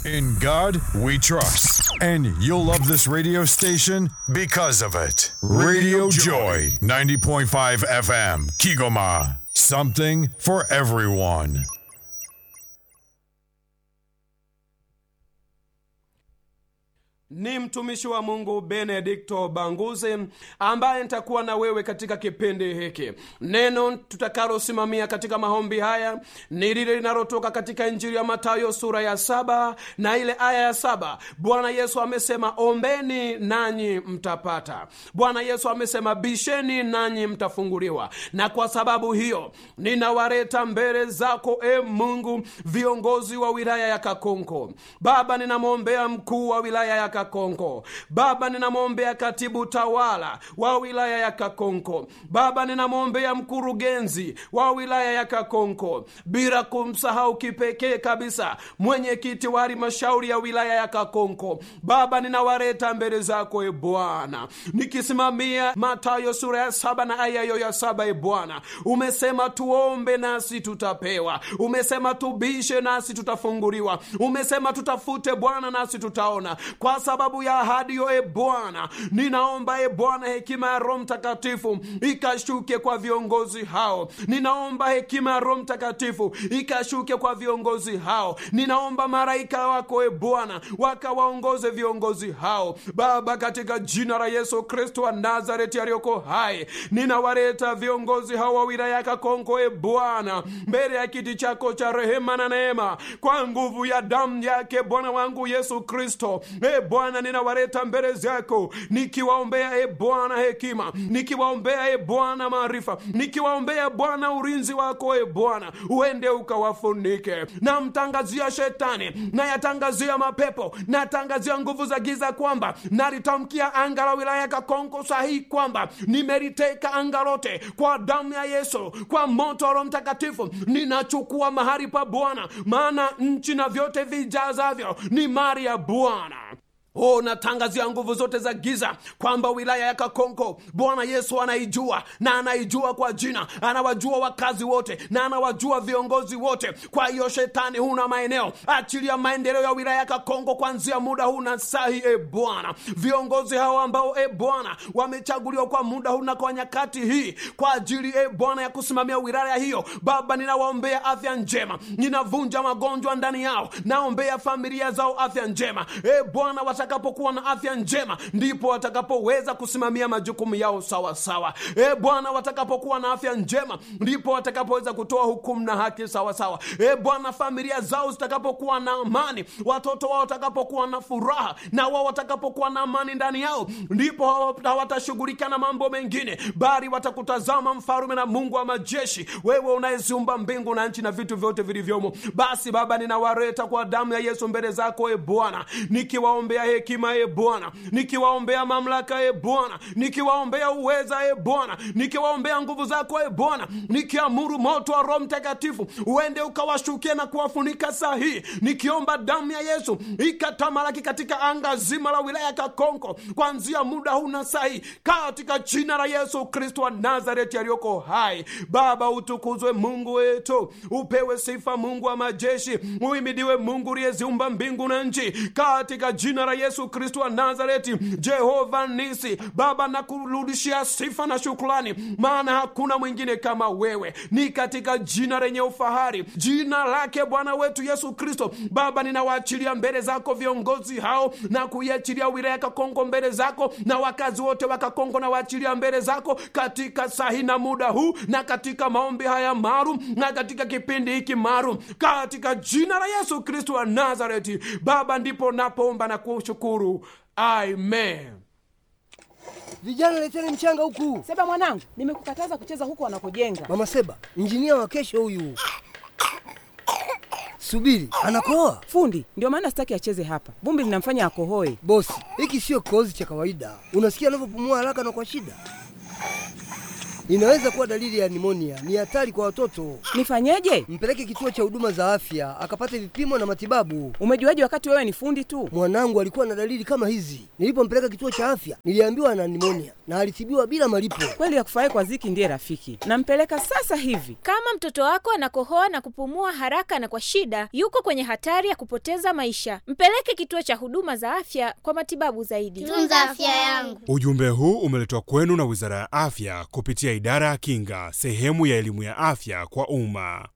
In God we trust. And you'll love this radio station because of it. Radio Joy, 90.5 FM, Kigoma. Something for everyone. ni mtumishi wa mungu benedikto banguzi ambaye nitakuwa na wewe katika kipindi hiki neno tutakalosimamia katika maombi haya ni lile linalotoka katika injili ya matayo sura ya saba na ile aya ya saba bwana yesu amesema ombeni nanyi mtapata bwana yesu amesema bisheni nanyi mtafunguliwa na kwa sababu hiyo ninawaleta mbele zako e mungu viongozi wa wilaya ya kakonko baba ninamwombea mkuu wa wilaya ya kakonko baba ninamwombea katibu tawala wa wilaya ya kakonko baba ninamwombea mkurugenzi wa wilaya ya kakonko bila kumsahau kipekee kabisa mwenyekiti wa halmashauri ya wilaya ya kakonko baba ninawaleta mbele zako e bwana nikisimamia matayo sura ya saba na aya hiyo ya saba e bwana umesema tuombe nasi tutapewa umesema tubishe nasi tutafunguliwa umesema tutafute bwana nasi tutaona kwa sababu ya ahadi hiyo e bwana ninaomba e bwana hekima ya roho mtakatifu ikashuke kwa viongozi hao ninaomba hekima ya roho mtakatifu ikashuke kwa viongozi hao ninaomba maraika wako e bwana wakawaongoze viongozi hao baba katika jina la yesu kristo wa nazareti aliyoko hai ninawaleta viongozi hao wa wilaya ya kakonko e bwana mbele ya kiti chako cha rehema na neema kwa nguvu ya damu yake bwana wangu yesu kristo e bwana ninawaleta mbele zako nikiwaombea e bwana hekima nikiwaombea e bwana maarifa nikiwaombea bwana ulinzi wako e bwana uende ukawafunike namtangazia shetani nayatangazia mapepo natangazia nguvu za giza kwamba nalitamkia anga la wilaya ya kakonko sahihi kwamba nimeliteka anga lote kwa damu ya yesu kwa moto wa roho mtakatifu ninachukua mahali pa bwana maana nchi na vyote vijazavyo ni mali ya bwana Oh, natangazia nguvu zote za giza kwamba wilaya ya Kakonko Bwana Yesu anaijua na anaijua kwa jina, anawajua wakazi wote na anawajua viongozi wote. Kwa hiyo shetani, huna maeneo, achilia maendeleo ya wilaya ya Kakonko kuanzia muda huu na sahi. E Bwana, viongozi hao ambao e Bwana wamechaguliwa kwa muda huu na kwa nyakati hii kwa ajili e Bwana ya kusimamia wilaya hiyo, Baba, ninawaombea afya njema, ninavunja magonjwa ndani yao, naombea familia zao afya njema e Bwana watakapokuwa na afya njema ndipo watakapoweza kusimamia majukumu yao sawa sawa. E Bwana, watakapokuwa na afya njema ndipo watakapoweza kutoa hukumu na haki sawa sawa. E Bwana, familia zao zitakapokuwa na amani, watoto wao watakapokuwa na furaha, na wao watakapokuwa na amani ndani yao, ndipo hawatashughulika na mambo mengine, bali watakutazama Mfalume na Mungu wa majeshi, wewe unayeziumba mbingu na nchi na vitu vyote vilivyomo. Basi Baba, ninawaleta kwa damu ya Yesu mbele zako, e Bwana, nikiwaombea hekima e Bwana, nikiwaombea mamlaka e Bwana, nikiwaombea uweza e Bwana, nikiwaombea nguvu zako e Bwana, nikiamuru moto wa Roho Mtakatifu uende ukawashukia na kuwafunika saa hii, nikiomba damu ya Yesu ikatamalaki katika anga zima la wilaya ya Kakonko kuanzia muda huu na saa hii, katika jina la Yesu Kristo wa Nazareti aliyoko hai. Baba, utukuzwe Mungu wetu, upewe sifa Mungu wa majeshi, uimidiwe Mungu uliyeziumba mbingu na nchi, katika jina la Yesu Kristo wa Nazareti. Jehova Nisi, Baba, nakurudishia sifa na shukrani, maana hakuna mwingine kama wewe, ni katika jina lenye ufahari, jina lake Bwana wetu Yesu Kristo. Baba, ninawaachilia mbele zako viongozi hao na kuiachilia wilaya Kakongo mbele zako, na wakazi wote wa Kakongo na waachilia mbele zako katika sahi na muda huu, na katika maombi haya maalum, na katika kipindi hiki maalum, katika jina la Yesu Kristo wa Nazareti. Baba, ndipo napoomba na kushukuru, amen. Vijana leteni mchanga huku. Seba mwanangu, nimekukataza kucheza huku wanakojenga. Mama Seba, injinia wa kesho huyu. Subiri, anakoa Fundi ndio maana sitaki acheze hapa, vumbi linamfanya akohoe. bosi. Hiki sio kikohozi cha kawaida, unasikia anavyopumua haraka na kwa shida. Inaweza kuwa dalili ya nimonia. Ni hatari kwa watoto. Nifanyeje? Mpeleke kituo cha huduma za afya akapate vipimo na matibabu. Umejuaje wakati wewe ni fundi tu? Mwanangu alikuwa na dalili kama hizi. Nilipompeleka kituo cha afya, niliambiwa ana nimonia na alitibiwa bila malipo. Kweli ya kufurahi kwa Ziki ndiye rafiki. Nampeleka sasa hivi. Kama mtoto wako anakohoa na kupumua haraka na kwa shida, yuko kwenye hatari ya kupoteza maisha. Mpeleke kituo cha huduma za afya kwa matibabu zaidi. Tunza afya yangu. Ujumbe huu umeletwa kwenu na Wizara ya Afya kupitia Idara ya Kinga, sehemu ya elimu ya afya kwa umma.